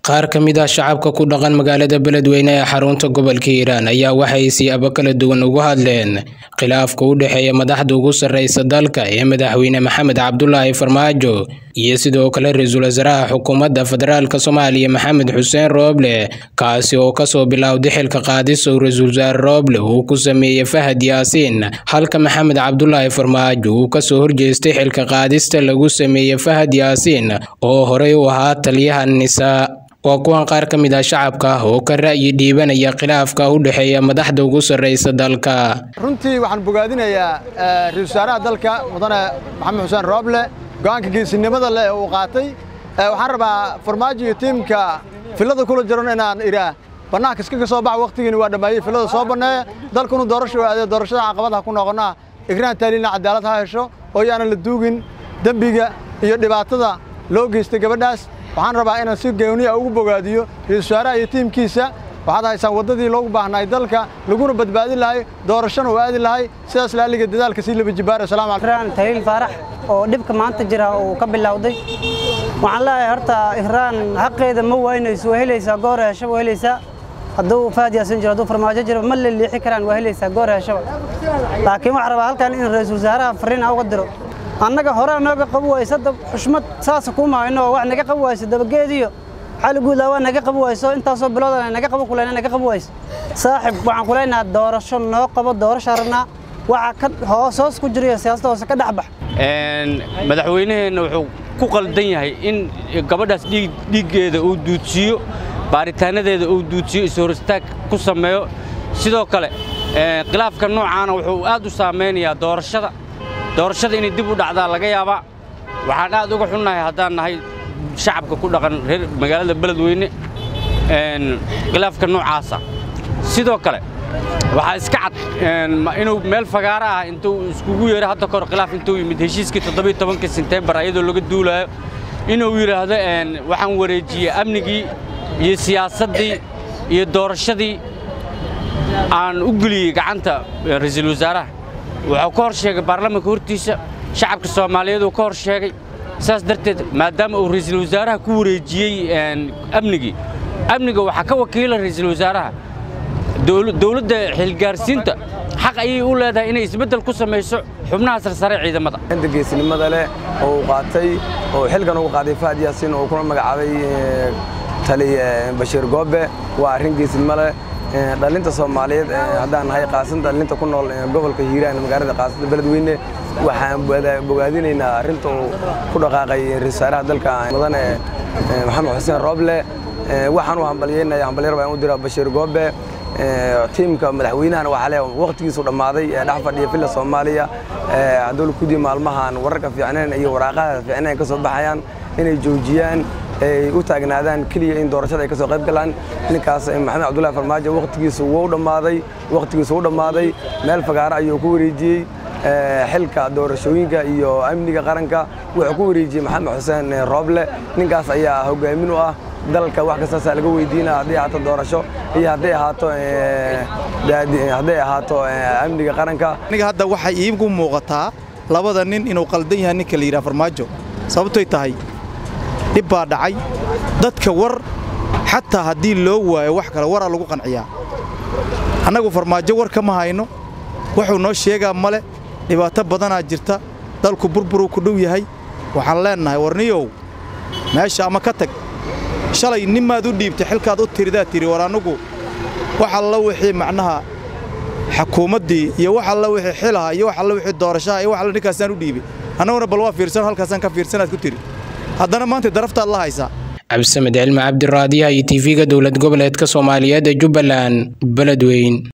qaar ka mid ah shacabka ku dhaqan magaalada beledweyne ee xarunta gobolka hiiraan ayaa waxay siyaabo kala duwan ugu hadleen khilaafka u dhexeeya madaxda ugu sarreysa dalka ee madaxweyne maxamed cabdulaahi farmaajo iyo sidoo kale ra-iisul wasaaraha xukuumadda federaalk soomaaliya maxamed xuseen rooble kaasi oo kasoo bilowday xilka qaadis uu ra-iisul wasaare rooble uu ku sameeyey fahad yaasiin halka maxamed cabdulaahi farmaajo uu kasoo horjeestay xilka qaadista lagu sameeyey fahad yaasiin oo horey u ahaa taliyaha nisaa waa kuwan qaar ka mid ah shacabka oo ka ra'yi dhiibanaya khilaafka u dhexeeya madaxda ugu sarreysa dalka runtii waxaan bogaadinayaa ra-isul wasaaraha dalka mudane maxamed xuseen rooble go'aanka geesinimada leh uu qaatay waxaan rabaa farmaajo iyo tiimka fillada kula jiran inaan idhaah bannaanka iska ka soo bax wakhtigiini waa dhammeeyey fillada soo banneeya dalkunu doorasho aadee doorashada caqabadaha ku noqonnaa igraan taaliina cadaalad ha hesho oo yaanan la duugin dembiga iyo dhibaatada loo geystay gabadhaas waxaan rabaa inaan si gooniya ugu bogaadiyo ra-isul wasaaraha iyo tiimkiisa waxaad haysaan waddadii loogu baahnaay dalka laguna badbaadin lahay doorashana uu aadi lahay sidaas laaliga dadaalka sii laba jibaar asalamu ikraan taliil faarax oo dhibka maanta jira uu ka bilowday waxaan leeyahay horta ikraan xaqeeda ma waynayso waa helaysaa goor heshaba waa helaysaa hadduu faad yaasin jiro hadduu farmaajo jiro ma leliixi karaan waa helaysaa goor heshaba laakiin waxaan rabaa halkan in ra-iisul wasaaraha fariin uga diro annaga hore nooga qabi wayso xushmad saasa kuma hayno wax naga qabi wayso dabageediyo xali guudlaa waa naga qabi wayso intaasoo biloodan naga qabi kulayna naga qabi wayso saaxib waxaan kulaynaha doorasho noo qabo doorasho rabnaa waxa ka hoos hoos ku jirayo siyaasadda hoose ka dhexbax madaxweynaheenna wuxuu ku qaldan yahay in gabadhaas dhiiggeeda uu duudsiiyo baaritaanadeeda uu duudsiyo ishoristaag ku sameeyo sidoo kale khilaafka noocaana wuxuu aad u saamaynayaa doorashada doorashada inay dib u dhacdaa laga yaabaa waxaan aad uga xunnahay haddaan nahay shacabka ku dhaqan reer magaalada beledweyne khilaafka noocaasa sidoo kale waxaa iska cad inuu meel fagaaro ah intuu iskugu yeeray hadda kahor khilaaf intuu yimid heshiiskii toddobiyo tobankii senteembar iyadoo laga duulaayo inuu yidhaahdo waxaan wareejiyey amnigii iyo siyaasaddii iyo doorashadii aan u geliyey gacanta ra-iisul wasaaraha wuxuu ka hor sheegay baarlamaanka hortiisa shacabka soomaaliyeed uu ka hor sheegay saas darteed maadaama uu ra'iisul wasaaraha ku wareejiyey amnigii amniga waxaa ka wakiila ra'iisul wasaaraha dowladda xilgaarsiinta xaq ayay u leedahay inay isbeddel ku samayso xubnaha sarsare ciidamada inta geesinimada leh oo uu qaatay oo xilkan ugu qaaday fahad yaasiin oo kuna magacaabay tali bashiir goobe waa arrin geesinimo leh dhalinta soomaaliyeed haddaan nahay qaasan dhalinta ku nool gobolka hiiraan magaalada qaasada beledweyne waxaan bogaadinaynaa arrinta uu ku dhaqaaqay ra-isul wasaaraha dalka mudane maxamed xuseen rooble waxaan u hambalyeynaya hambalyar baan u diraa bashiir goobe tiimka madaxweynahana waxaa le waqtigiisu dhammaaday ee dhex fadhiya villa soomaaliya hadduu kudii maalmahan wararka fiicnayn iyo waraaqaha fiicnayn ka soo baxayaan inay joojiyaan ay u taagnaadaan keliya in doorashada ay ka soo qayb galaan ninkaas maxamed cabdullahi farmaajo waqtigiisu wuu dhammaaday waqtigiisu u dhammaaday meel fagaaro ayuu ku wareejiyey xilka doorashooyinka iyo amniga qaranka wuxuu ku wareejiyey maxamed xuseen rooble ninkaas ayaa hogaamin u ah dalka wax kastaasaa laga weydiinaa hadday ahaato doorasho iyo hadday ahaato hadday ahaato amniga qaranka aniga hadda waxay iigu muuqataa labada nin inuu qaldan yahay ninka la yidhaha farmaajo sababtoy tahay dhib baa dhacay dadka war xataa haddii loo waayo wax kale waraa lagu qanciyaa annagu farmaajo war kama hayno wuxuu noo sheegaa male dhibaato badanaa jirta dalku burburuu ku dhow yahay waxaan leennahay warniyow meesha ama ka tag shalay nimaad u dhiibtay xilkaad u tiridaa tiri war annugu wax alla wixii macnaha xukuumaddii iyo wax alla wixii xilaha iyo wax alla wixii doorashaha iyo wax alla ninkaasaan u dhiibay annaguna bal waa fiirsan halkaasaan ka fiirsanaad ku tiri haddana maanta daraftaad la haysaa cabdisamed cilmi cabdiraadiyaha iyo tv-ga dowlad goboleedka soomaaliyeed ee jubbaland beledweyn